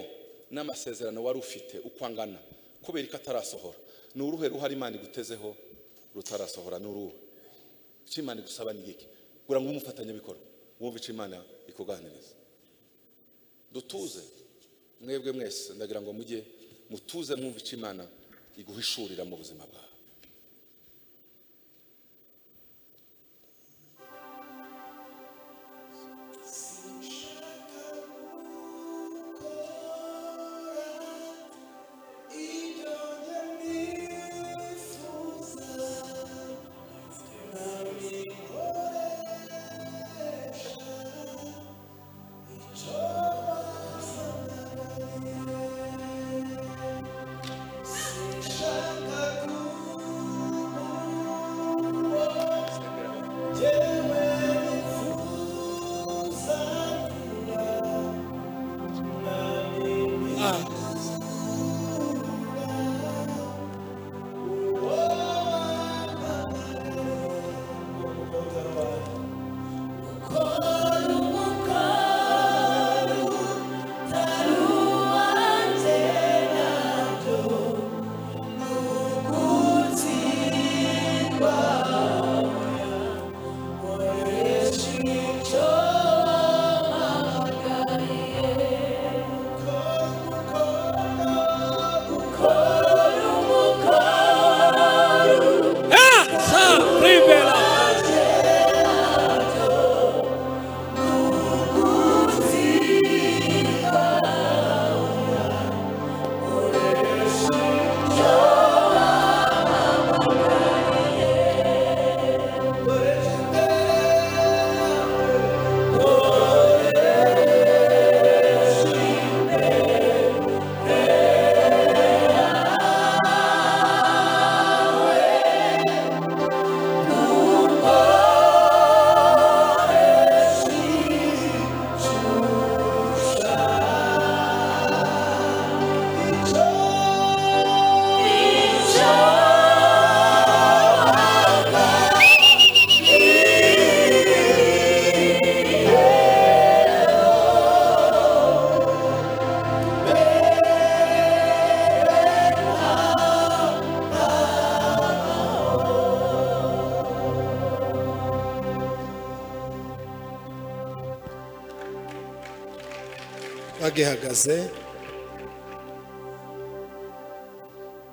n'amasezerano wari ufite uko angana kubera ko atarasohora ni uruhe ruhare imana igutezeho rutarasohora ni uruhe icyo imana igusaba ni iki kugira ngo umufatanyabikorwa wumve icyo imana ikuganiriza dutuze mwebwe mwese ndagira ngo mujye mutuze mwumve icyo imana iguhishurira mu buzima bwawe Shaka bagihagaze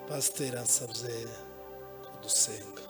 pasiteri ansabye kudusenga